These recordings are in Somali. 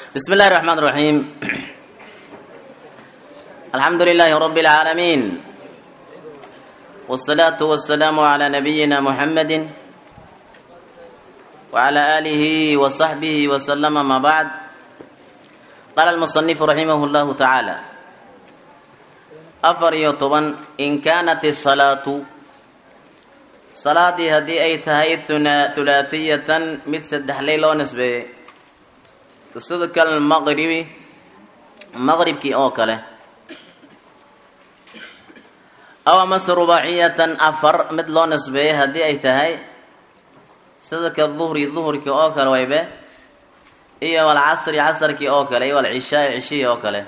بسم الله الرحمن الرحيم الحمد لله رب العالمين والصلاة والسلام على نبينا محمد وعلى آله وصحبه وسلم ما بعد قال المصنف رحمه الله تعالى أفر يطبا إن كانت الصلاة صلاة هدي أي تهي ثلاثية مثل دحليل ونسبة صدق المغرب مغرب كي أوكله أو مس رباعية أفر مثل نسبة هدي أي تهي صدق الظهر الظهر كي أوكل ويبه إيه والعصر عصر كي أوكله والعشاء عشي أوكله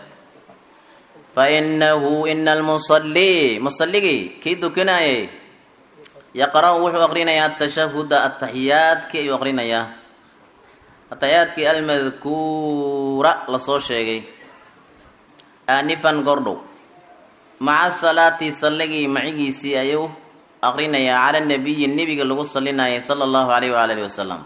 فإنه إن المصلي مصلي كي دكناي يقرأ وحو أقرينيا التشهد التحيات كي يقرينيا التحيات كي المذكورة لصو شيغي آنفا قردو مع الصلاة صلي معي سي أيو أقرينيا على النبي النبي اللي صلينا صلى الله عليه وآله وسلم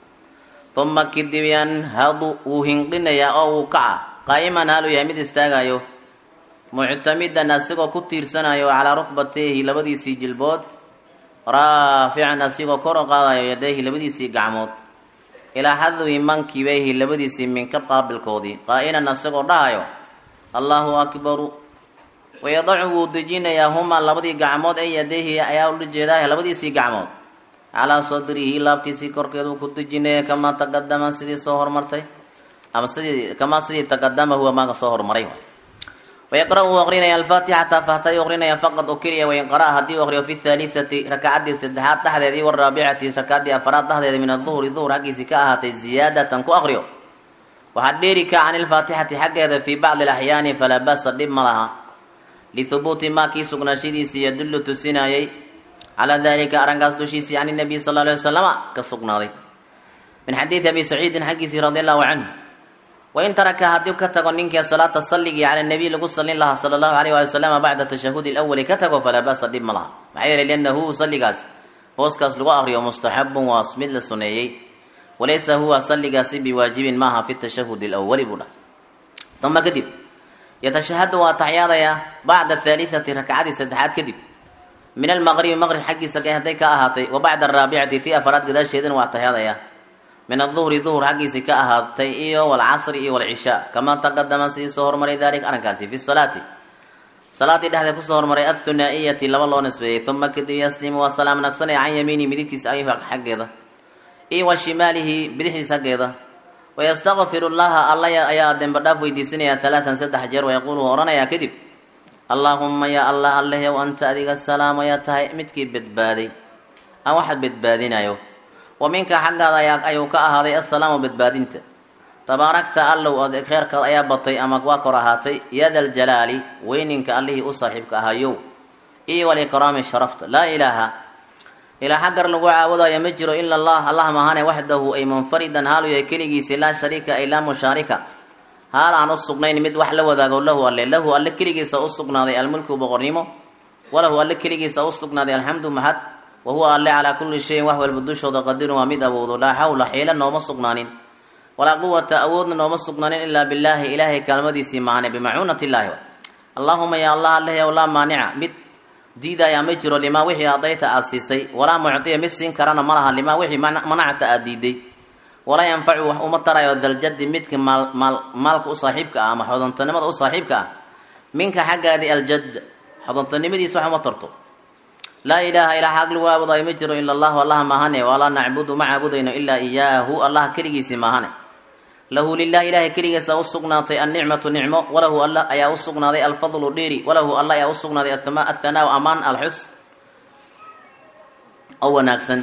ثم كدبيان هادو وهنقنيا أو كعا قائما هالو يمد استاغايو muctamidan asigoo ku tiirsanayo calaa rukbatayhi labadiisii jilbood raafican asigoo kor u qaadayo yadayhi labadiisii gacmood ilaa xadwi mankibayhi labadiisii minkab qaabilkoodii qaa'inan asagoo dhahayo allahu akbaru wayadacu wuu dejinayaa humaa labadii gacmood ee yadayhi ayaa ula jeedaa labadiisii gacmood calaa sadrihi laabtiisii korkeed uu ku dejinaya kamaa taqadama sidii soo hormartay ama sidii kamaa sidii taqadama huwa maaga soo hormaray ويقرأ أغرينا الفاتحة فهتي أغرينا فقط أكريا وإن قرأ هدي أغري في الثالثة ركعة سدحات تحت ذي والرابعة ركعة أفراد تحت من الظهر الظهر حق سكاها زيادة كو أغريو وحديرك عن الفاتحة حق هذا في بعض الأحيان فلا بأس ضم لها لثبوت ما كي سقنا شديس يدل تسناي على ذلك أرنقاس دشيسي عن النبي صلى الله عليه وسلم كسقنا من حديث أبي سعيد حقيسي رضي الله عنه وإن ترك هديو كتغو نينك صلاة الصلي على النبي لقو صلى الله صلى الله عليه وسلم بعد التشهد الأول كتغو فلا بأس دم لها معير لأنه صلي قاس هوسكاس لقو أغري ومستحب واسمد للسنيي وليس هو صلي قاس بواجب معها في التشهد الأول بلا ثم كذب يتشهد وتعياض بعد الثالثة ركعات سدحات كذب من المغرب مغرب حق سكي هديك أهاتي وبعد الرابعة تي أفراد قداش شيدن وتعياض min aلظuhri duhr xaggiisi ka ahaatay iyo wاlcasri iyo wاlcishaa kamaa taqadama sidii soo hormaray dalik arrinkaasi fi salaati salaaddii dhexdeed kusoo hormaray aلthunaaئiyati laba loo nisbeeyey uma kadib yaslimu waa salaam naqsanaya can yamiini midigtiisa ayh xaggeeda iyo wa shimaalihi bidixdiisa xaggeeda wayastakfiru llaha alla ayaa dembe dhaaf weydiisanaya alaaan saddex jeer wayaquulu odhanayaa kadib allaahuma ya allah allehyow anta adiga salaam ayaa tahay midkii badbaaday aan waxaad badbaadinayo wa minka xaggaada ayuu ka ahaaday assalaamu badbaadinta tabaarakta allow ood kheerkaad ayaa batay ama waa kor ahaatay yada aljalaali weyninka allihii u saaxiibka ahayow iyo walikraami sharafta laa ilaaha ilaa xaggar lagu caabudayo ma jiro ila allah allah mahane waxdahu ay munfaridan haalu yahay keligiisi laa shariika ay laa mushaarika haal aan u sugnayn mid wax la wadaago lahu alle lahu alle keligiisa u sugnaaday almulku boqornimo walahu alle keligiisa u sugnaaday alxamdu mahad wahuwa alle calaa kulli shayin wax walba dushooda qadirun waa mid awoodo laa xawla xiila nooma sugnaanin walaa quwata awoodna nooma sugnaanin ilaa billaahi ilaahay kaalmadiisii maane bimacuunati illaahi allaahuma ya allah alleheyow laa maanica mid diidaya ma jiro limaa wixii adayta aada siisay walaa mucdiya mid siin karana ma laha limaa wixii manacta aada diiday walaa yanfacu wax uma tarayo daljadi midka maal maalka u saaxiibka ah ama xodantanimada u saaxiibka ah minka xaggaadii aljad xodantanimadiisa wax uma tarto laa ilaaha ilaa xaq lagu caabudayo ma jiro ila allahu allah maahane walaa nacbudu ma caabudayno ilaa iyaahu allah keligiisii maahane lahu lilahi ilahay keligiisa u sugnaatay annicmatu nicmo walahu alla ayaa u sugnaaday alfadlu dheeri walahu alla ayaa u sugnaaday athanaau amaan alxus oo wanaagsan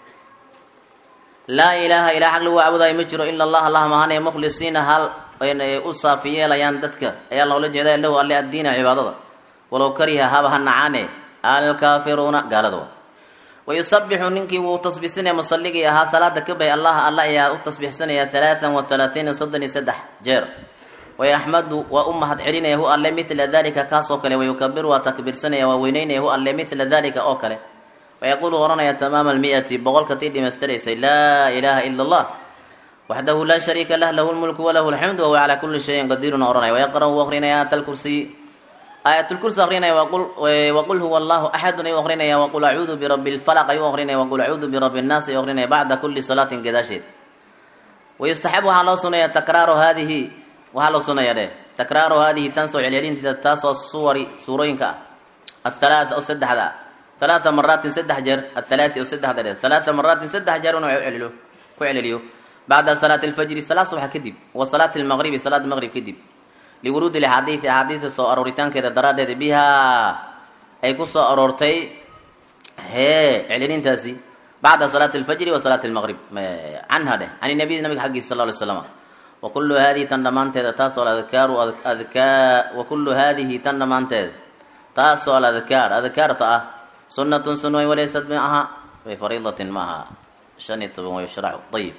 laa ilaaha ilaa xaq lagu caabudayo ma jiro ila allah allah maahane mukhlisiina hal u saafi yeelayaan dadka ayaa loola jeeda lahu alle addiina cibaadada walow kariha haba ha nacaane alkaafiruuna gaalada wayusabixu ninkii wuu tasbiixsanaya musalligii ahaa salaada ka bahay allah alla ayaa u tasbiixsanaya alaaan wa halaaiina soddon iyo saddex jeer wayaxmadu waa u mahad celinaya hu alle midla dalika kaasoo kale wayukabiru waa takbiirsanaya waa weyneynaya hu alle midla dalika oo kale wayaquulu oranaya tamaama almi'ati boqolka tii dhamaystiraysay laa ilaaha ila allah waxdahu laa shariika lah lahu lmulku walahu alxamdu wahuwa calaa kuli shayin qadiirun oranaya wayaqra' wuu akrinaya aayat alkursiy aayatulkursi akrinaya waqul huwa allahu axadun ayuu akrinaya waqul acuudu birabi lfalaq ayuu akrinaya waqul acuudu birabi nnaas ayuu akrinaya bacda kuli salaatin gadaasheed wayustaxabu waxaa loo sunaya takraaru haadihi waxaa loo sunaya dheh takraaru haadihi tan soo celcelinteeda taasoo suwari suurooyinka ah athalaata oo saddexda halaata maraatin saddex jeer athalaati oo saddexda dheh halaata maraatin saddex jeer inuu celceliyo ku celceliyo bacda salaati alfajri salaad subaxa kadib wa salaati almaqribi salaada maqrib kadib liwuruudi lxaadiidi axaadiista soo arooritaankeeda daraaddeeda bihaa ay ku soo aroortay hee celcelintaasi bacda salaati alfajri wa salaati almaqrib canha dheh can nabiy nabiga xaggiisa sal ly slama wa kullu haadihi tan dhammaanteeda taasoo aladkaaru adkaa wa kullu haadihi tan dhammaanteeda taasoo aladkaar adkaarta ah sunnatun sun way walaysad ma aha bifariidatin ma aha shan iyo toban way sharacu ayib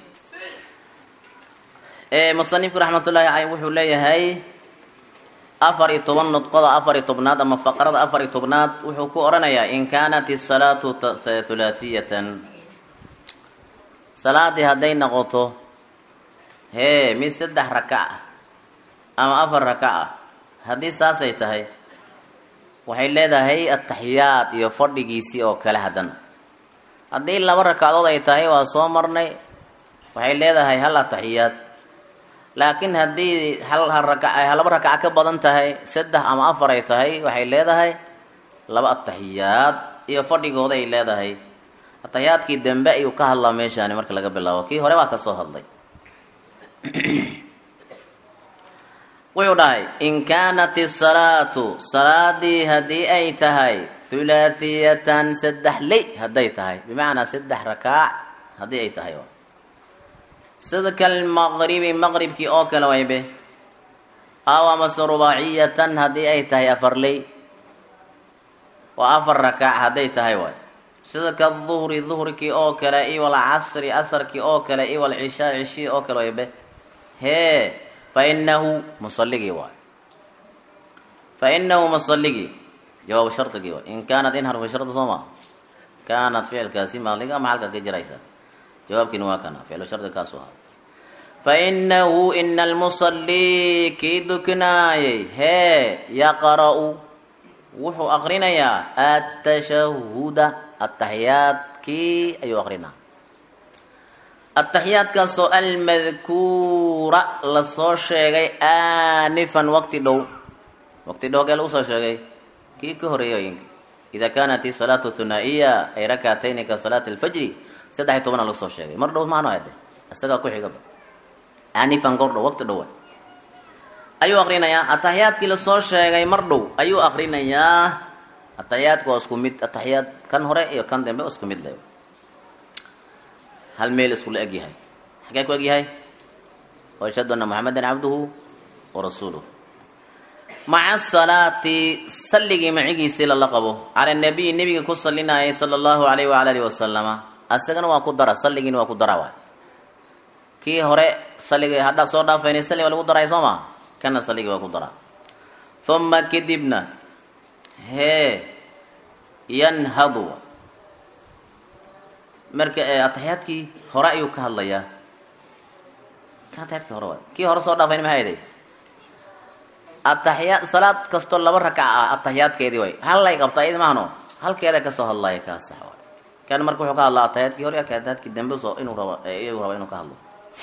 musanifku raxmatullaahi caleyh wuxuu leeyahay afar iyo toban nudqoda afar iyo tobnaad ama faqrada afar iyo tobnaad wuxuu ku odhanayaa in kaanat isalaatu thulaahiyatan salaadii hadday noqoto hee mid saddex raka ah ama afar raka ah haddii saasay tahay waxay leedahay ataxiyaad iyo fadhigiisii oo kale hadan haddii laba rakadood ay tahay waa soo marnay waxay leedahay hal ataxiyaad laakiin haddii hal raka laba rakaca ka badan tahay saddex ama afar ay tahay waxay leedahay laba ataxiyaad iyo fadhigooda ay leedahay ataxiyaadkii dambe ayuu ka hadlaa meeshaani marka laga bilaabo kii hore waa ka soo hadlay wuxuu dhahay in kaanat isalaatu salaadii haddii ay tahay thulaahiyatan saddex ley hadday tahay bimacnaa saddex rakaac haddii ay tahay sida kalmaqribi maqribkii oo kale waybe aw amase rubaaciyatan haddii ay tahay afar ley waa afar rakaac hadday tahay waay sida kaduhri duhrikii oo kale iwal casri asarkii oo kale iwal cishaa cishii oo kale waybe hee fa inahu musalligii waay fa inahu musalligii jawaab shardigii waay in kaanat in harfu shardi soo maa kaanat ficilkaasi maaliga ama halka ka jiraysa jawaabkiina waa kana ficlu shardi kaasu ahaa fa inahu ina almusallii kii dukinaayay hee yaqra-u wuxuu aqrinayaa atashahuda ataxiyaadkii ayuu aqrinaa ataxiyaadkaasoo almadkuura lasoo sheegay aanifan waqti dhow waqti dhow gee lagu soo sheegay kii ka horeeyooyinka ida kaanat isalaatu hunaa'iya ay rakaatayni ka salaati alfajri saddex iyo tobana lagu soo sheegay mar dhow maano hade isagaa ku xigaba aanifan goor dhow waqti dhowa ayuu aqrinayaa ataxiyaadkii lasoo sheegay mar dhow ayuu aqrinayaa ataxiyaadku waa isku mid ataxiyaad kan hore iyo kan dambe isku mid le hal meel iskula eg yahay xagee ku eg yahay ashhadu anna muxamedan cabduhu wa rasuuluh maca salaati salligii macigiisii lala qabo cala nabiyi nebiga ku sallinayay sala allahu alayh waala alihi wasalama asagana waa ku dara salligiina waa ku dara waay kii hore salligii haddaa soo dhaafaynay salli waa lagu daray soo maa kana salligii waa ku dara uma kadibna hee yanhadu marka ataxiyaadkii hore ayuu ka hadlayaa kan ataxiyaadkii hore waay kii hore soo dhaafayn maxay aday ataxiyaad salaad kastoo laba rakac ah ataxiyaadkeedii way hallay qabtaa iyada maahno halkeeda kasoo hadlaya kaa sax waay kan marka wuxuu ka hadlaa ataxiyaadkii hore ataxiyaadkii dambe soo inuu rabo iyuu rabo inuu ka hadlo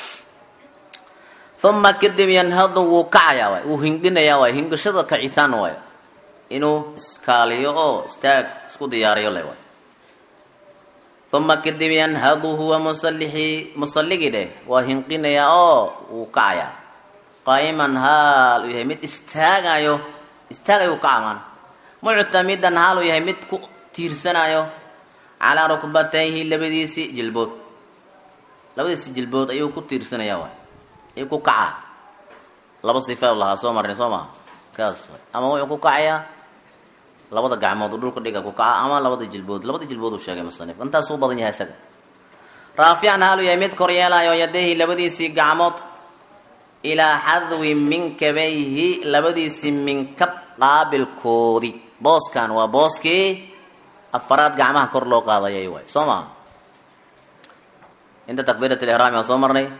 uma kadib yanhadu wuu kacayaa waay wuu hinginayaa waay hingashada kacitaan waay inuu iskaaliyo oo istaag isku diyaariyo le waay uma kadib yanhadu huwa musalixii musalligii dheh waa hinqinayaa oo wuu kacayaa qaa'iman haal uu yahay mid istaagayo istaagayo kaca maan muctamidan haal uu yahay mid ku tiirsanayo calaa rukbatayhi labadiisi jilbood labadiisi jilbood ayuu ku tiirsanaya waay ayuu ku kacaa laba sifa lahaa soo marnay soo maha kaas ama wuxuu ku kacayaa labada gacmood u dhulka dhiga ku kaca ama labada jilbood labada jilbood uu sheegay musanif intaasuu badan yahay isaga raafican haaluu yahay mid kor yeelayo yadehi labadiisii gacmood ilaa xadwi minkabayhi labadiisii minkab qaabilkoodii booskan waa booskii afaraad gacmaha kor loo qaadayay waay soo maha inta takbiirat lihraami aan soo marnay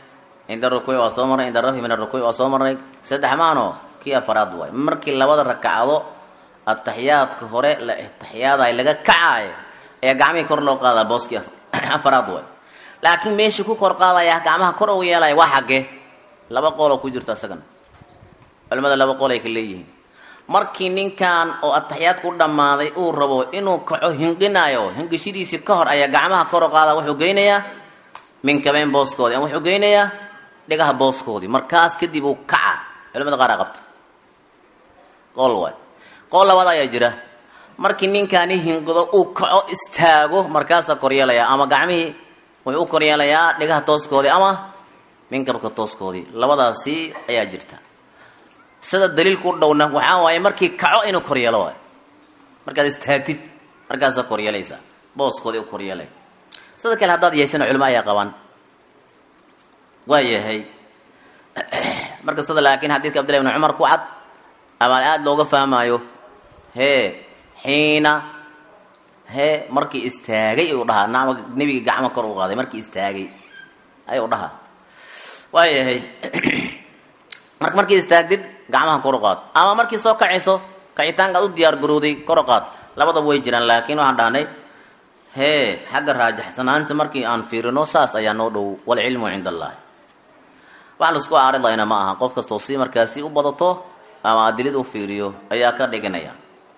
cinda rukuuci waa soo marray cinda rafyi min arukuuci waa soo marray saddex maano kii afaraad waay markii labada rakacdo ataxiyaadka hore la taxiyaadayo laga kacaayo ayaa gacmihii kor loo qaadaa booskii afaraad waay laakiin meeshii ku kor qaadaya gacmaha kor ugu yeelaya waa xaggee laba qooloo ku jirto isagana culimada laba qool ay ka leeyihiin markii ninkan oo ataxiyaadku u dhammaaday uu rabo inuu kaco hinqinayo hinqishidiisii ka hor ayaa gacmaha kor u qaada wuxuu geynayaa minkabeyn booskoodii ama wuxuu geynayaa dhigaha booskoodii markaas kadib uu kaca culimada qaar aa qabta qool waay qool labaad ayaa jira markii ninkaani hinqido uu kaco istaago markaasaa koryeelaya ama gacmihii wuxuu u koryeelayaa dhigaha tooskoodii ama minkabka tooskoodii labadaasi ayaa jirta sida daliilku u dhowna waxaa waaye markii kaco inuu koryeelo waay markaad istaagtid markaasaa koryeelaysaa booskoodii u koryeelay sida kale haddaad yeeshana culimo ayaa qabaan waa yahay marka sida laakiin xadiidka abdillahi ibni cumar ku cad ama aada looga fahmaayo hee xiina hee markii istaagay ayuu dhahaa naama nebigii gacmo kor u qaaday markii istaagay ayuu dhahaa waa yahay marka markii istaagdid gacmaha kor u qaad ama markii soo kacayso kacitaanka ad u diyaar garowday kor u qaad labadaba way jiraan laakiin waxaan dhahnay hee xagga raajaxsanaanta markii aan fiirino saas ayaa noo dhow walcilmu cinda allahi wax laisku aaridayna ma aha qof kastoo si markaasi u badato ama adilid u fiiriyo ayaa ka dhiganaya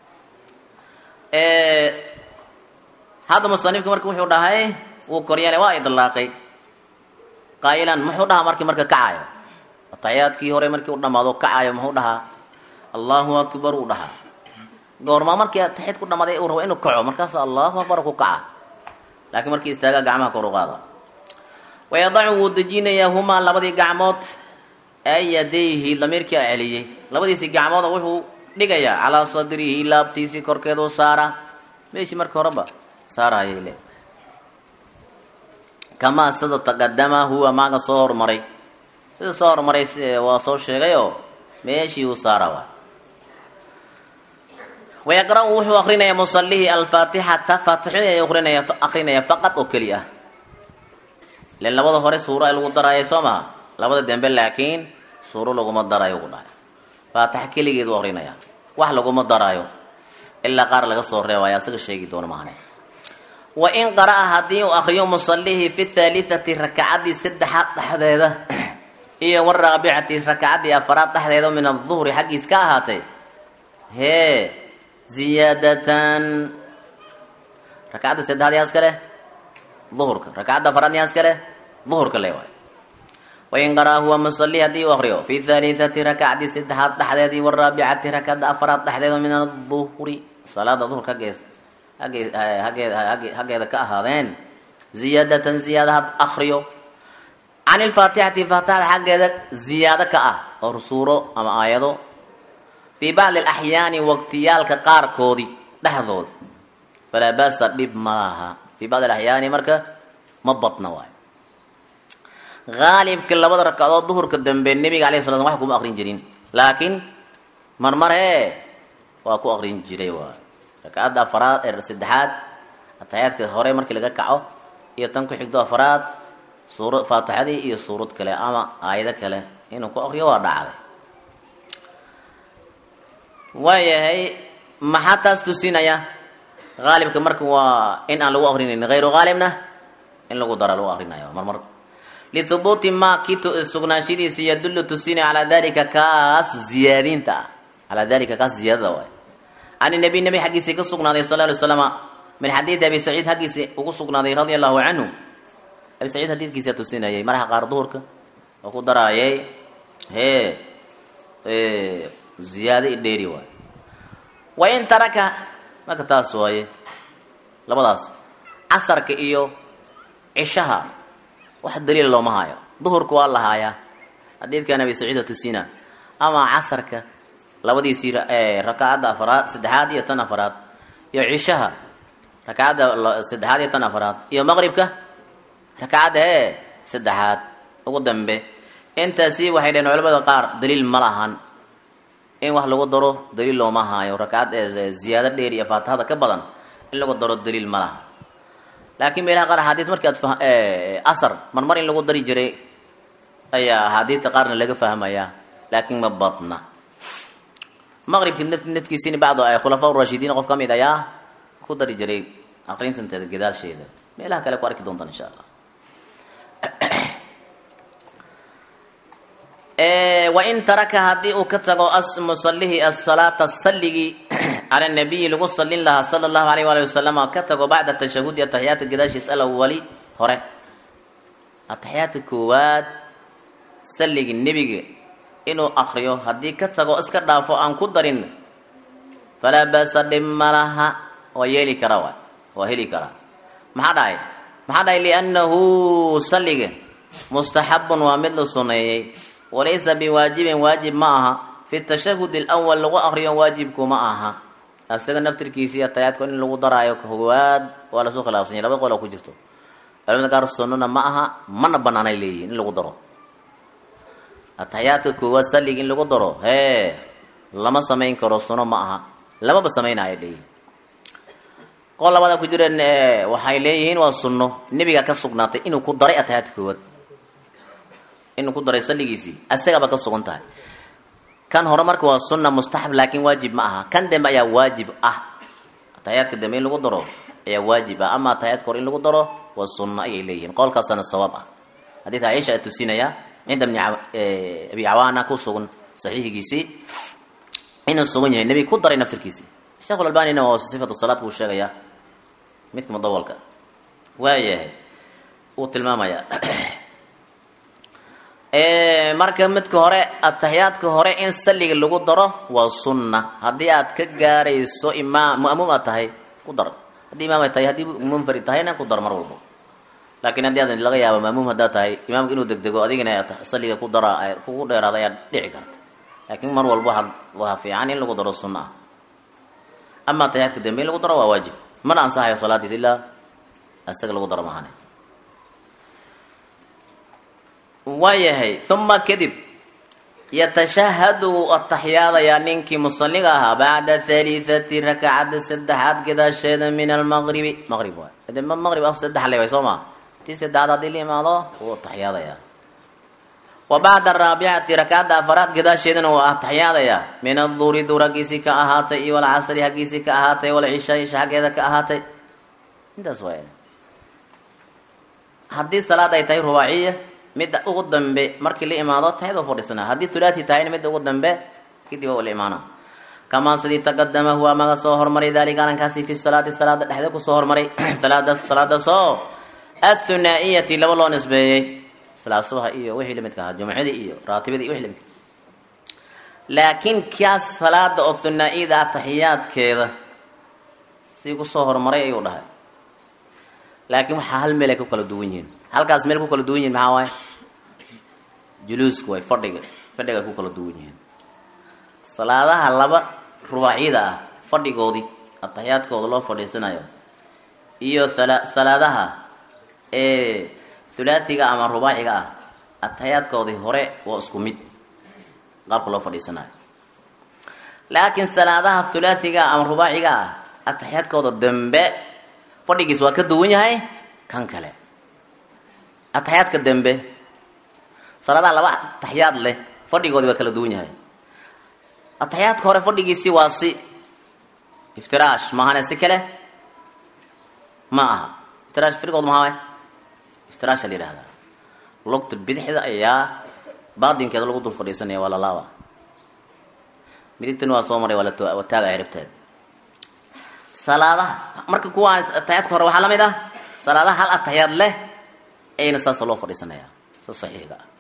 hadda musanifka marka wuxuu dhahay wuu koryeelay waa idlaaqay qaayilan muxuu dhahaa markii marka kacayo ataxiyaadkii hore markii u dhamaado kacayo muxuu dhahaa allahu akbar uu dhahaa goormaa markii ataxiyaad ku dhamaaday uu rabo inuu kaco markaas allahu akbar ku kaca laakiin markii istaagaa gacmaha kor u qaada wayadacu wuu dejinayaa humaa labadii gacmood ayadayhi damiirkii a celiyey labadiisii gacmooda wuxuu dhigayaa calaa sadrihi laabtiisii korkeedu saara meeshii marka horeba saarayay le kamaa sida taqadama huwa maaga soo hormaray sida soo hormaray waa soo sheegayoo meeshii uu saara waa wayaqra-u wuxuu akrinayaa musalihii alfaatixata faatixadii ay akrinaya akrinaya faqad oo keli ah len labada hore suuro ay lagu daraayay soo maha labada dembe laakiin suuro laguma daraayo ugu dhahay faatixa keligeed u akrinaya wax laguma daraayo ilaa qaar laga soo reebaya asaga sheegi doono maahane wa in qara'a haddii uu akriyo musalihii fi thaalitati rakacaddii saddexaad dhexdeeda iyo waraabicati rakacaddii afaraad dhexdeeda min aduhri xaggiis ka ahaatay hee ziyaadatan rakacadda saddexaad yaa iska leh duhurka rakacadda afaraad yaa iska leh duhurka le waay wain qaraa huwa musalli haddii uu akriyo fi thaalitati rakacdii saddexaad dhexdeedii waraabicati rakacadda afaraad dhexdeeda min aduhri salaada duhurka haggeed haggeed haggeed haggeeda ka ahaadeen ziyaadatan ziyaada had akriyo can ilfaatixati faatixada xaggeeda ziyaado ka ah oo suuro ama aayado fii bacdi alaxyaani waqtiyaalka qaarkoodii dhexdood falaa baasa dhib ma laha fii bacdi alaxyaani marka ma badna waayo haalibka labada ragcadood duhurka dambe nebiga alayh sala slam wax kuma aqrin jirin laakiin marmar hee waa ku aqrin jiray waay rakcadda afaraad ee saddexaad ataxiyaadka hore markii laga kaco iyo tan ku xigdo afaraad suura faatixadii iyo suurad kale ama aayado kale inuu ku aqriyo waa dhacday waayahay maxaa taas tusinaya haalibka marka waa in aan lagu aqrinayn hayru haalibna in lagu dara lagu aqrinayo marmar lihubuuti ma kii sugnaanshadiisa yadullu tusinaya calaa dalika kaas ziyaadinta ah calaa dalika kaas ziyaadada waay can nabiy nabi xaggiisii ka sugnaaday sal ly slama min xadiidi abi saciid xaggiisii ugu sugnaaday radia allahu canhu abi saciid xadiidkiisa tusinayay maraxa qaar duhurka oo ku daraayay hee ziyaado i dheeri waay wa in taraka marka taas waaye labadaas casarka iyo cishaha wax daliila looma haayo duhurka waa la haayaa xadiidkan abi saciida tusina ama casarka labadiisii rakacadda afaraad saddexaad iyo tan afaraad iyo cishaha rakacadda saddexaad iyo tan afaraad iyo maqribka rakacadda hee saddexaad ugu dambe intaasi waxay dhaheen culamada qaar daliil ma lahan in wax lagu daro daliil looma haayo rakcad ziyaado dheer iyo faatixada ka badan in lagu daro daliil ma laha laakiin meelaha qaar axaadiis markii aad asar marmar in lagu dari jiray ayaa axaadiidta qaarna laga fahmayaa laakiin ma badna maqribki naf nafkiisini bacdo ay khulafaa urashidiin qof ka mid ayaa ku dari jiray aqrintanteeda gadaasheeda meelaha kale ku arki doontaan insha allah wain taraka haddii uu ka tago musallihi asalaata salligii cala nabiyi lagu salin lahaa sala allahu alayh waali wasalam ka tago bacda tashahudi ataxiyaadka gadaashiis alawali hore ataxiyaadka koowaad salligii nebiga inuu akriyo haddii ka tago iska dhaafo aan ku darin falaa basa dhib ma laha waa yeeli kara waay waa heli karaa maxaa dhahay maxaa dhahay liannahu salliga mustaxabun waa mid la suneeyey walaysa biwaajibin waajib ma aha fi tashahud alawal lagu akriyo waajibku ma aha isaga naftirkiisii atayaadka in lagu daraayo koowaad waa lasoo khilaafsanya laba qola ku jirto culamada qaar sunnana ma aha mana banaanay leeyihin in lagu daro ataxiyaadka koowaad salliga in lagu daro hee lama samayn karo suno ma aha lamaba samaynayo leeyihin qol labada ku jireen waxay leeyihiin waa sunno nebiga ka sugnaatay inuu ku daray ataxiyaadka koowaad inuu ku daray salligiisii asagaba ka sugan tahay kan hore marka waa sunna mustaxab laakiin waajib ma aha kan dambe ayaa waajib ah ataxiyaadka dambe in lagu daro ayaa waajib ah ama ataxiyaadka hore in lagu daro waa sunno ayay leeyihiin qowlkaasana sawaab ah xadiidka caiisha a tusinaya cinda bni abi cawaana ku sugan saxiixigiisii inuu sugan yahay nebiga ku daray naftirkiisii sheekh albanina waa sifatu salaad buu sheegayaa midka mudawalka waayahay uu tilmaamaya marka midka hore ataxiyaadka hore in salliga lagu daro waa sunna haddii aad ka gaarayso imaam ma'muum aad tahay ku dar haddii imaam ay tahay haddii munfarid tahayna ku dar mar walbo laakiin haddii aad laga yaabo ma'muum haddaad tahay imaamka inuu degdego adigana salliga ku dara kugu dheeraada ayaa dhici karta laakiin mar walbo waa waa fiican in lagu daro sunna ah ama ataxiyaadka dambe in lagu daro waa waajib mana ansaxayo salaadiis ilaa isaga lagu daro maahane waayahay uma kadib yatashahadu ataxiyaadayaa ninkii musaliga ahaa bacda haliithati rakcada saddexaad gadaasheeda min almaqribi maqrib waay de maqrib af saddex le way soo maa tii saddexaad haddii la imaado wuu ataxiyaadayaa wa bacda araabicati rakcadda afaraad gadaasheedana waa ataxiyaadayaa min aduuri duur haggiisii ka ahaatay iyo walcasri haggiisii ka ahaatay walcishaa isha haggeeda ka ahaatay intaas waay haddii salaad ay tahay rubaaciya midda ugu dambe markii la imaado tahayadoo fadhiisanaa haddii thulaati tahayna midda ugu dambe kadib waa la imaana kamaa sidii taqadama huwa maga soo hormaray daalika arrinkaasi fi salaati salaada dhexda kusoo hormaray salaada salaadaasoo athunaa-iyati laba loo nisbeeyey salaad subaha iyo wixii lamidka ahaa jumcadii iyo raatibadii iyo wixii lamidka laakiin kaas salaada oo thunaa-iyada ah taxiyaadkeeda si kusoo hormaray ayuu dhahay laakiin waxaa hal meel ay ku kala duwan yihiin halkaas meel ku kala duwan yihin maxaa waaye juluuska way fadhiga fadhiga ay ku kala duwan yihiin salaadaha laba rubaacyada ah fadhigoodii ataxiyaadkooda loo fadhiisanayo iyo ala salaadaha ee hulaathiga ama rubaaciga ah ataxiyaadkoodii hore waa isku mid qaabka loo fadhiisanayo laakiin salaadaha hulaathiga ama rubaaciga ah ataxiyaadkooda dambe fadhigiis waa ka duwan yahay kan kale ataxiyaadka dambe salaadaha laba ataxiyaad leh fadhigoodi waa kala duwan yahay ataxiyaadka hore fadhigiisii waa si iftiraash maahane si kale ma aha iftiraash firgood maha iftiraasha la yihahdaa lugta bidixda ayaa baadinkeeda lagu dul fadhiisanaya waa lalaaba midigtana waa soo maray waa la taagaya ribteeda salaadaha marka kuwa ataxiyaadka hore waxaa la mid ah salaadaha hal ataxiyaad leh ayna saasa loo fadhiisanaya sa saxiixiga ah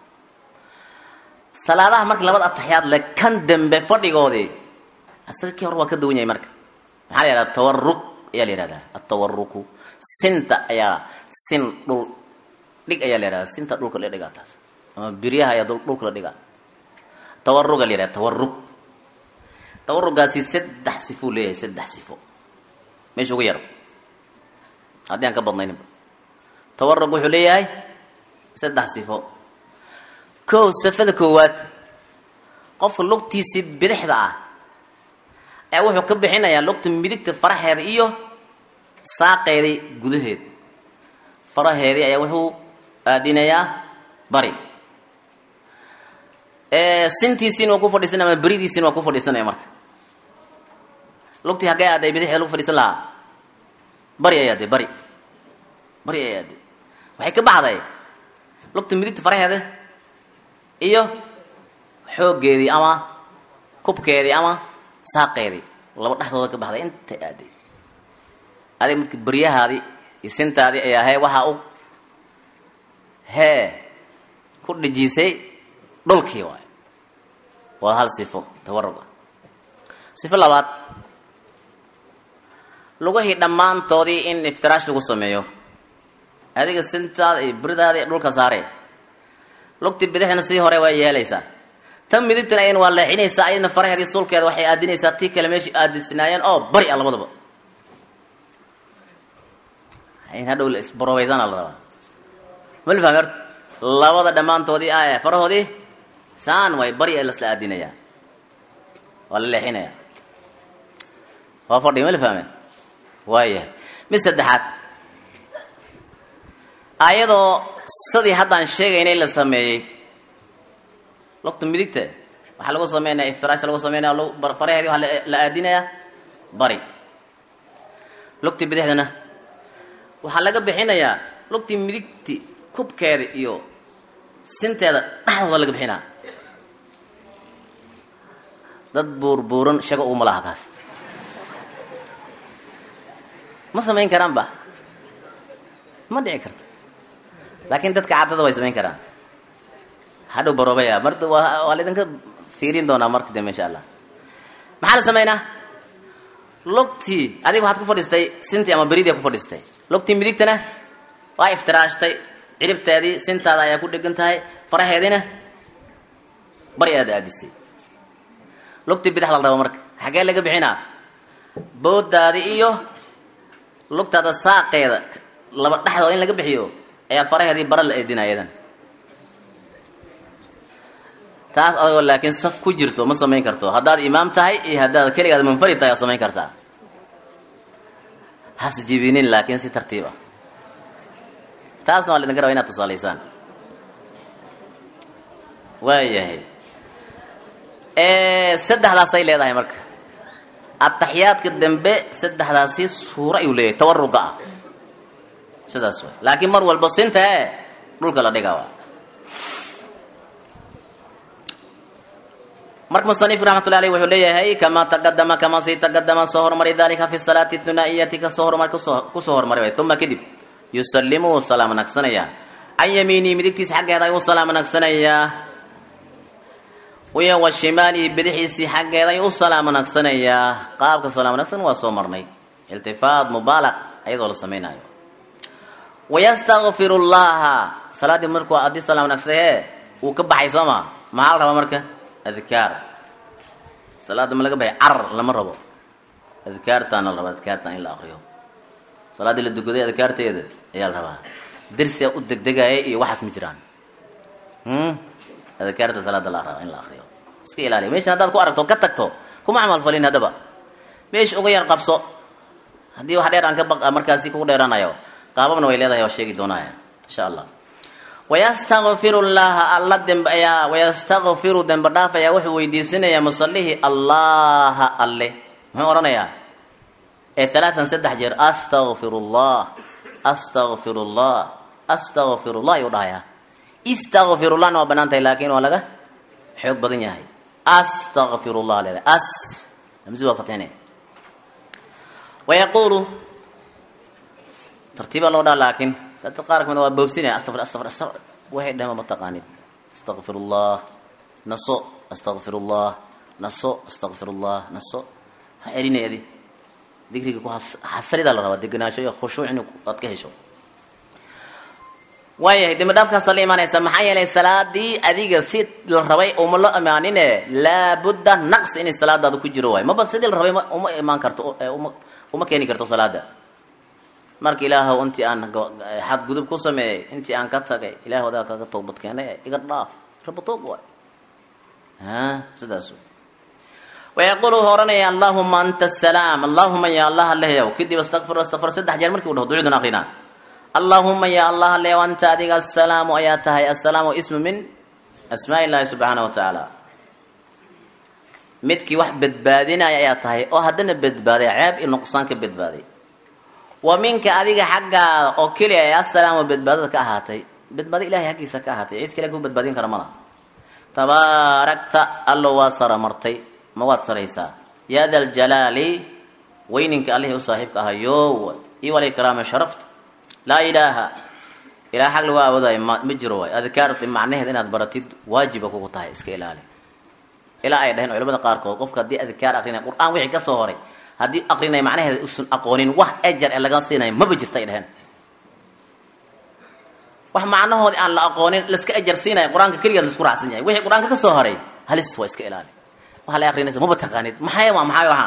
salaadaha marka labada ataxiyaad leh kan dambe fadhigoodii isaga kii hore waa ka duwan yahay marka maxaa la yihahdaa tawaruk ayaa la yihahdaa atawaruku sinta ayaa sin dhul dhig ayaa la yihahdaa sinta dhulka la dhigaa taas ama biryaha ayaa dhulka la dhigaa tawaruga la yihahda tawarug tawarugaasi saddex sifou leeyahay saddex sifo meesha ugu yar haddii aan ka badnayninba tawarug wuxuu leeyahay saddex sifo kow sifada koowaad qofka lugtiisii bidixda ah ee wuxuu ka bixinayaa lugta midigta faraheeda iyo saaqeedii gudaheed faraheedii ayaa wuxuu aadinayaa bari sintiisiina waa ku fadhiisanaya ama beridiisiina waa ku fadhiisanaya marka lugtii haggee aaday bidixda lagu fadhiisan lahaa bari ay aaday bari bari ay aaday waxay ka baxday lugta midigta faraheeda iyo xooggeedii ama kubkeedii ama saaqeedii laba dhexdooda ka baxday inta aaday adig midka beryahaadii iyo sintaadii ayaa hee waxaa u hee ku dhejisay dhulkii waay waa hal sifo tawarug ah sifo labaad lugahii dhammaantoodii in iftiraash lagu sameeyo adiga sintaada iyo beridaada iyo dhulka saare lugtii bidixna sii hore waa yeelaysaa tan midigtana ayana waa leexinaysaa ayadna faraheedii suulkeeda waxay aadinaysaa tii kale meeshii aadisnaayeen oo bari ah labadaba in hadhow la isbarobaysana la rabaa mal fahmi horta labada dhammaantoodii ah ee farahoodii saan way bari ee lasla aadinayaa waa la leexinayaa waa fadhi mal fahme waayahay mid saddexaad ayadoo sidii haddaan sheegaynay la sameeyey lugta midigta waxaa lagu sameynaya iftiraash lagu sameynaya faraheedii waxaa la aadinayaa bari lugtii bidixdana waxaa laga bixinayaa lugtii midigti kubkeeda iyo sinteeda dhexdooda laga bixinaa dad buurbuuran shago uguma laha kaas ma samayn karaan ba ma dhici karto laakiin dadka caddada way samayn karaan hadhow baroobaya mar waa laydinka fiirin doonaa marka dambe insha allah maxaa la samaynaa lugtii adiga waxaad ku fadhiistay sintii ama beridii ku fadhiistay lugtii midigtana waa iftiraashtay ciribteedii sintaada ayaa ku dhegan tahay faraheediina bari aad aadisay lugtii bidix la rabo marka xaggee laga bixinaa boodaadi iyo lugtaada saaqeeda laba dhexdooda in laga bixiyo ayaa faraheedii bara la eedina ayadan taas adagoo laakiin saf ku jirto ma samayn karto haddaad imaam tahay iyo haddaad keligaad munfarid tahay aad samayn kartaa has jibinin laakiin si tartiib ah taasna waa laidinka raba inaad tusaalaysaan waayahay saddexdaasay leedahay marka ataxiyaadka dambe saddexdaasi suuro ayuu leeyahay tawaruga ah sidaas way laakiin mar walba sinta e dhulka la dhigaa waa marka musanif raxmatullahi aleyh wuxuu leeyahay kamaa taqadama kamaa sii taqadama soo hormaray dalika fi salaati thunaa'iyati kasoo hormar kusoo hormaray way uma kadib yusallimu wuu salaam nagsanayaa can yamiinihi midigtiisa xaggeeda ayuu salaam nagsanayaa wiya wa shimaalihi bidixiisii xaggeeda ayuu u salaam nagsanayaa qaabka salaam nagsan waa soo marnay iltifaad mubaalaq ayadoo la samaynayo wayastakfiru llaha salaaddii markuu haddii salaam nagsadee wuu ka baxay soo ma maxaa la rabaa marka adkaar salaadda ma laga baxay carar lama rabo adkaartaana la rabaa adkaartaan in la akriyo salaaddii la dukaday adkaarteeda ayaa la rabaa dersia u degdegaya iyo waxaas ma jiraan adkaarta salaada la rabaa in la akriyo iska ilaaliya meeshan haddaad ku aragto ka tagto kuma camal falin haddaba meesha uga yar qabso haddii wax dheer aan ka baqa markaasi kugu dheeranayo qaababna way leedahay waa sheegi doonaya insha allah wayastakfiru llaha alla demb ayaa wayastakfiru dembe dhaaf ayaa wuxuu weydiisanayaa musallihii allaha alle muxuu odhanayaa ee alaatan saddex jeer astakfiru llah astakfiru llah astakfiru llah ayuu dhahayaa istakfiru llahna waa banaan tahay laakiin waa laga xoog badan yahay astakfiru llah leedahay as hamsi waa fatine wayaquulu tartiibaa loo dhaha laakiin dadka qaar kamid waa boobsinaya astafir astafir astafir waxay dhaheen ma taqaanid astaqfir ullah naso astaqfir ullah naso astaqfir ullah naso ha celinay adi digriga ku xasalidaa la rabaa degenaansho iyo khushuuc in aad ka hesho waayahay dembi dhaafkaasa la imaanaysa maxaa yeelay salaadii adiga si la rabay uma la imaanine laabudda naqs inay salaadaada ku jiro waay maba sidii la rabay uma imaan karto uma uma keeni karto salaada marka ilaahow intii aan xadgudub ku sameeyey intii aan ka tagay ilaah wadaa kaga toobad keenay iga dhaaf rabatoog waay a sidaas wayaquulu wuxuu ohanaya allahuma anta asalaam allahuma ya allah alehyow kadib astakfir astakfir saddex jeer markii u dhaho ducuudan akrinaa allahuma ya allah alehyow anta adiga asalaamu ayaa tahay asalaamu ismu min asmaa illaahi subxaana wa tacaala midkii wax badbaadinaya ayaa tahay oo haddana badbaaday ceeb iyo nuqsaan ka badbaaday wa minka adiga xaggaada oo keliya ee asalaam oo badbaadada ka ahaatay badbaado ilahay xaggiisa ka ahaatay cid kale ku badbaadin kara mala tabaarakta allo waa sara martay ma waad saraysaa yaa da ljalaali weyninka allihii u saaxiibka ahayo iyo walikraama sharafta laa ilaaha ilaah xag lagu aawoodayo ma ma jiro waay adkaarta macnaheed inaad baratid waajiba kugu tahay iska ilaali ilaa ay dhaheen culamada qaarkood qofka haddii adkaar akrinaya qur-aan wixii ka soo horay haddii akrinaya macnaheeda usan aqoonin wax ejar ee laga siinayo maba jirta ay dhaheen wax macnahoodii aan la aqoonin laska ejar siinaya qur-aanka keligeed laisku raacsan yahay wixii qur-aanka ka soo horay halis waa iska ilaali waxa la akrinaysa maba taqaanid maxay waa maxay waxaan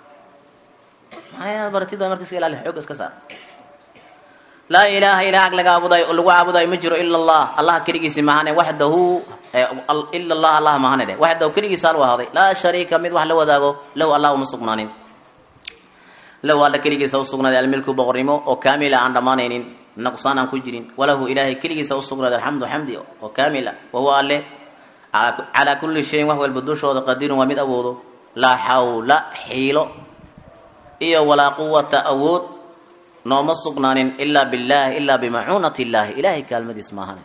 maxay baratid waa marka iska ilaali xoog iska saar laa ilaaha ilaah laga aabudayo lagu caabudayo ma jiro ila allah allah keligiisi mahane waxdahu ila allah allah mahane dheh waxdahu keligiisa al ahaaday laa shariika mid wax la wadaago lahu allah uma sugnaanin lahu alla keligiisa usugnaaday almilku boqornimo oo kaamila aan dhammaanaynin naqsaan aan ku jirin walahu ilaahay keligiisa usugnaaday alxamdu xamdi oo kaamila wahuwa alle calaa kulli shayin wax walba dushooda qadirun waa mid awoodo laa xawla xiilo iyo walaa quwata awood nooma sugnaanin ilaa billaahi ilaa bimacuunati illaahi ilaahay kaalmadiis maahane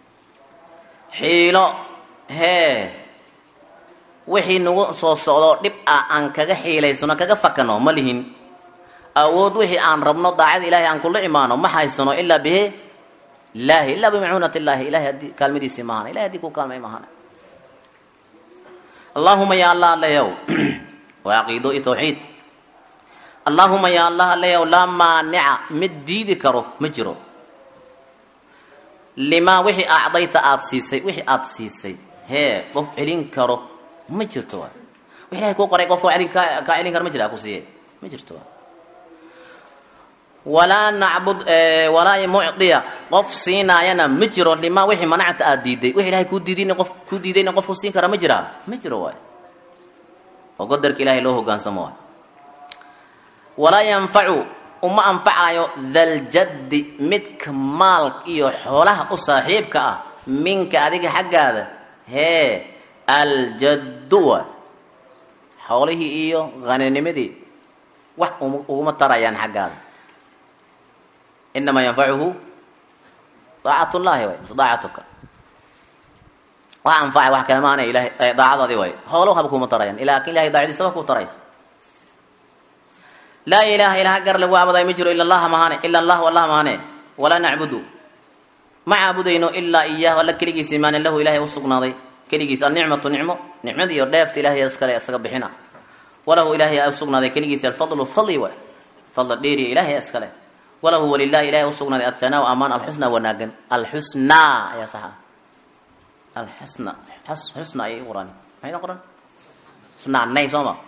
xiilo hee wixii nagu soo socdo dhib ah aan kaga xiilaysano kaga fakano ma lihin awood wixii aan rabno daacada ilahay aan kula imaano ma haysano ilaa bihe illaahi ilaa bimacuunati illaahi ilahay haddii kaalmadiisii maahane ilahay haddii ku kaalmay maahane allaahuma ya allah aleyow waa caqiido iyo tawxiid allaahuma ya allah aleyow laa maanica mid diidi karo ma jiro limaa wixii acdayta aada siisay wixii aada siisay hee qof celin karo ma jirto wa wix ilahay kuu qoray qofka elin kaa kaa celin karo ma jira ku siiye ma jirto wa walaa nacbud walaa mucdiya qof siinaayana ma jiro limaa wixii manacta aada diiday wix ilahay kuu diidayna qof kuu diidayna qofku siin kara ma jiraa ma jiro waay oo qadarka ilahay loo hogaansamo waay walaa yanfacu uma anfacayo daljaddi midka maal iyo xoolaha u saaxiibka ah minka adiga xaggaada hee aljaddu waay xoolihii iyo haninimadii wax uguma tarayaan xaggaada inamaa yanfacuhu daacat llahi way mise daacatuka wax anfacay wax kale maana ilahay daacadaadi way hoolo haba kuma tarayaan laakin ilahay daacadiisa wa ku taraysa laa ilaha ilaha gar lagu caabudayo ma jiro ila allaha mahane ila allahu allah mahane walaa nacbudu ma caabudayno ilaa iyaahu alla keligiisa imaane lahu ilahay usugnaaday keligiis alnicmatu nicmo nicmada iyo dheefta ilahay iskale isaga bixina walahu ilahay usugnaaday keligiisa alfadlu fadli way fadl dheeriya ilahay iskale walahu walilahi ilahay usugnaaday athanaau amaan alxusna wanaagan alxusnaa ayaa saxa alxusna xusna ayay qoran maxayna qoran xusnaanay soo ma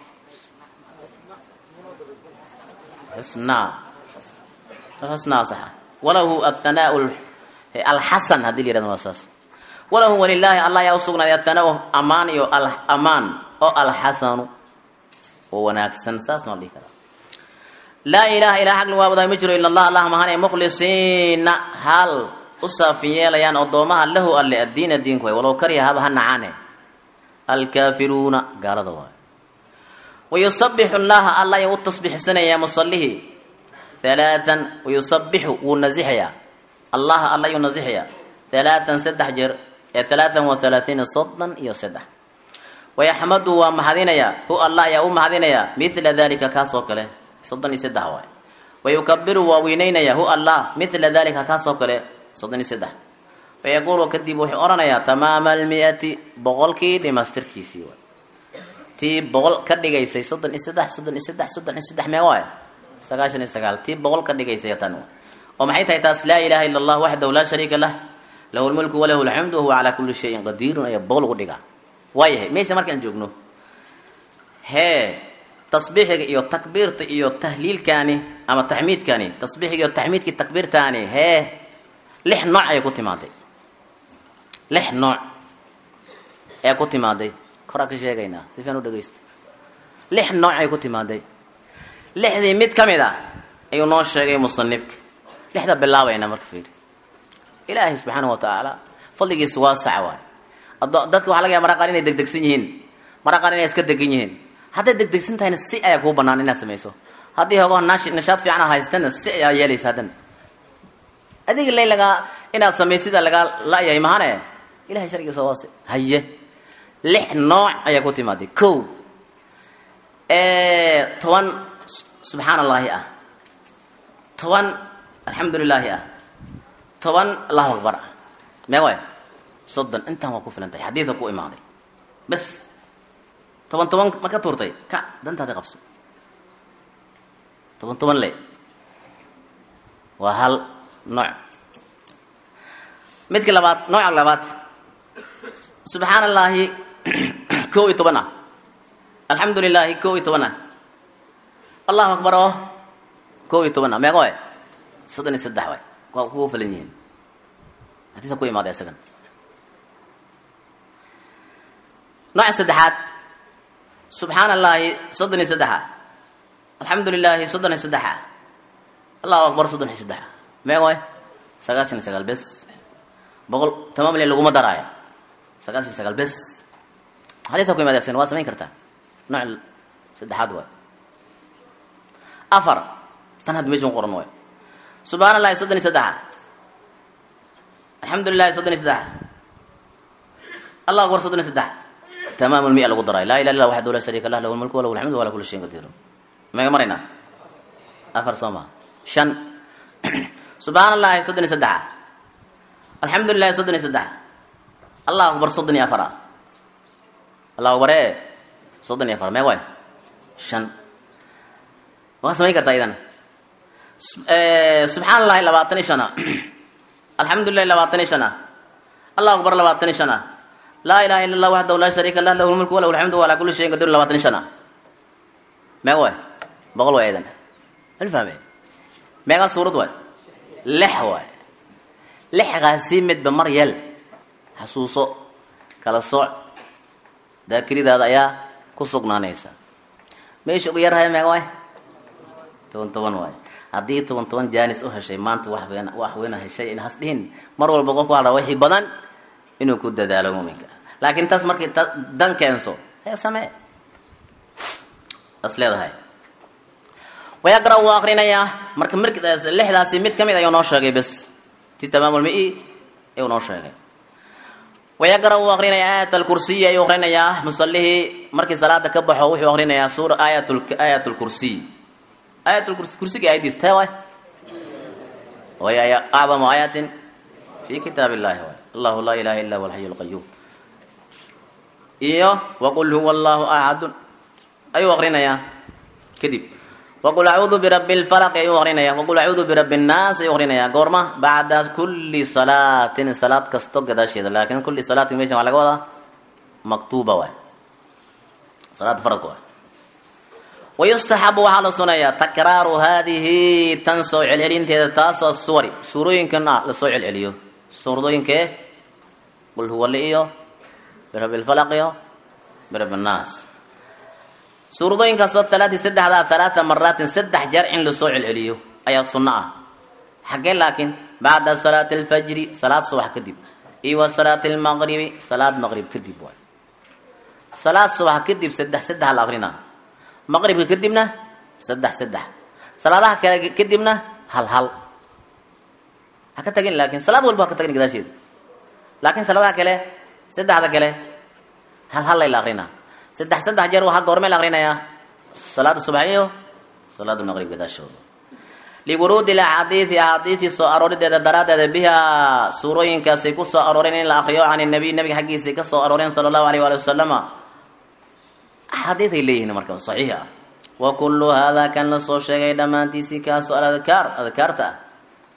xusnaa xusnaa saxa walahu athanaau alxasan haddii la yirahdo waa saas walahu walilaahi allah ayaa usugnaaday athanaau amaan iyo amaan oo alxasanu oo wanaagsan saasna la dhihi karaa laa ilaha ilaa xaq lagu aabudayo ma jiro ila allah allah mahane mukhlisiina hal u saafin yeelayaan addoomaha lahu alle addiina diinku way walow kariha haba ha nacaane alkaafiruuna gaalada waayo wayusabixu llaha alla ayuu u tasbiixsanayaa musallihii halaatan wayusabixu wuu nasixayaa allaha alla ayuu nasixayaa halaatan saddex jeer ee halaatan wa halaathiina soddon iyo saddex wayaxmadu waa mahadinayaa hu allah ayaa u mahadinayaa mila dalika kaasoo kale soddon iyo saddex waay wayukabiru waa weyneynayaa hu allah mila dalika kaasoo kale soddon iyo saddex wayaquulu kadib wuxuu odhanayaa tamaama almi-ati boqolkii dhimaystirkiisii waay tii boqol ka dhigaysay soddon iyo saddex soddon iyo saddex soddon iyo saddex mee waay sagaashan iyo sagaal tii boqol ka dhigaysay tan oo maxay tahay taas laa ilaha ila allah waxdahu laa shariika lah lahu lmulku walahu alxamdu wahuwa calaa kulli shayin qadiirun ayaa boqol ugu dhigaa waayahay mayse markaan joogno hee tasbiixiga iyo takbiirta iyo tahliilkaani ama taxmiidkaani tasbiixiga iyo taxmiidkii takbiirtaani hee lix nooc ayay ku timaaday lix nooc ee ku timaaday koraa ka sheegaynaa si fian u dhegaysta lix nooc ay ku timaaday lixdii mid ka mid a ayuu noo sheegay musanifka lixda bilaabayna marka fiiri ilaahay subxaana wa tacaala fadligiisa waasaca waay ado dadka waxaa laga yaaba mara qaar inay degdegsan yihiin mara qaar inay iska degan yihiin hadday degdegsan tahayna si ayaa kuu banaan inaad samayso haddii hogoo nash nashaad fiican haystana si ayaa yeelaysa haddana adiga lay lagaa inaad samaysida lagaa la-yahay mahane ilahay shargiisa waase haye lix nooc ayaa ku timaaday ko toban subxaan allaahi ah toban alxamdu lilaahi ah toban allahu akbar ah mee waay soddon intaan waa ku filan tahay xadiidka ku imaaday bas toban toban ma ka tuurtay ka dantaada qabso toban toban le waa hal nooc midka labaad nooca labaad subxaan allaahi kow iyo toban ah alxamdu lilaahi kow iyo toban ah allahu akbar oo kow iyo toban ah meeqa waay soddon iyo saddex waay waa kugu filan yihiin hadiisa ku imaaday isagan nooca saddexaad subxaan allaahi soddon iyo saddexa alxamdu lilaahi soddon iyo saddexa allahu akbar soddon iyo saddexa meeqa waay sagaashan iyo sagaal bes boqol tamaam le laguma daraayo sagaashan iyo sagaal bes hadiisa ku imaada isagan waa samayn kartaa nooc saddexaad waay afar tan hadda meeshan qoran waay subxaan allahi soddon iyo saddexa alxamdu lilahi soddon iyo saddexa allahu akbar soddon iyo saddex tamaam lmia lagu daray laa ilah illa waxdu laa shariika lah lahu lmulku walahu alxamdu wala kulli shayin qadiir mega maraynaa afar soo maa shan subxaan allahi soddon iyo saddexa alxamdu lilahi soddon iyo saddexa allahu akbar soddon iyo afara allahu akbar e soddon iyo afar mee waay shan waa samayn kartaa idan subxaan allahi labaatan iyo shan ah alxamdu lilahi labaatan iyo shan ah allahu akbar labaatan iyo shan ah laa ilaha illa allah waxdahu laa shariika lah lahu lmulku walahu alxamdu walaa kulli shayin qadir labaatan iyo shan ah meega waay boqol waay idan alfahme meegaa suurad waay lix waay lixgaasi midba mar yeel xasuuso kala sooc daakiridaada ayaa ku sugnaanaysa meesha ugu yarhaya meega waay toban toban waay haddii toban toban jaanis u heshay maanta wax weyn wax weyna heshay in has dhihin mar walba qofku hadha wixii badan inuu ku dadaalo muuminka laakiin taas markii ta dan keenso hee samee as leedahay wayaqra wuu akrinayaa marka mar lixdaasi mid kamid ayuu noo sheegay bes ti tamaamulmi ayuu noo sheegay wayaqra wuu akrinayaa aayat alkursiy ayuu akrinayaa musalihii markii salaada ka baxo wuxuu akrinayaa suura aayat aayat lkursiy aayat lkursi kursiga aayadiis tee waay way acdamu aayatin fi kitaab illahi waay allahu laa ilaha illa huwa alxayu lqayuum iyo waqul huwa allahu axadun ayuu akrinayaa kadib waqul acuudu birabbi lfalaqi ayuu akrinayaa waqul acuudu birabbi nnaas ayuu akrinayaa goorma bacda kulli salaatin salaad kasto gadaasheeda laakin kulli salaatin meshan waa laga wadaa maktuuba waay salaada faradka waay wayustaxabu waxaa la sunayaa takraaru haadihi tan soo celcelinteeda taasoo suwari suurooyinkan ah lasoo celceliyo suuradooyinkee qul huwali iyo birabbi lfalaq iyo birabbi nnaas suuradooyinkaasoo halaati saddexdaa halaata maraatin saddex jeer in lasoo celceliyo ayaa sunno ah xaggee laakiin bacda salaati alfajri salaad subax kadib iyo wa salaati almaqribi salaad maqrib kadib waay salaad subax kadib saddex saddex la akrinaa maqribka kadibna saddex saddex salaadaha kale kadibna hal hal ha ka tagin laakin salaad walba ha ka tagin gadaasheeda laakiin salaadaha kale saddexda kale hal hal lay la akrinaa saddex saddex jeer waxaa goormee la akrinayaa salaada subax iyo salaada maqrib gadaashooda liwuruudi axaadiidi axaadiistii soo aroorideeda daraaddeeda bihaa suurooyinkaasay ku soo arooreen in la akriyo can nabiy nabiga xaggiisay ka soo arooreen sala allahu alayh waali wasalama axaadiis ay leeyihiin marka saxiix ah wa kullu haadaa kan la soo sheegay dhammaantiisii kaasoo aladkaar adkaarta ah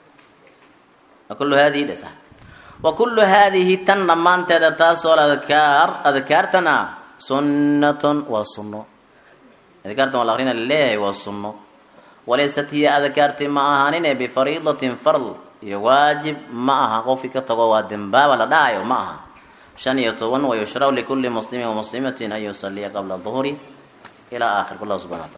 wa kullu haadihi dhe sax wa kullu haadihi tan dhammaanteeda taasoo aladkaar adkaartan ah sunnatun waa sunno adkaartan waa la akrina laleeyahay waa sunno walaysat hiya adkaarti ma ahaanine bifariidatin fard iyo waajib ma aha qofkii ka tago waa dembaaba la dhahayo ma aha shan iyo toban wayushraw likulli muslimin wamuslimatin an yusaliya qabla duhuri ilaa aakhir wallahu subxana wataala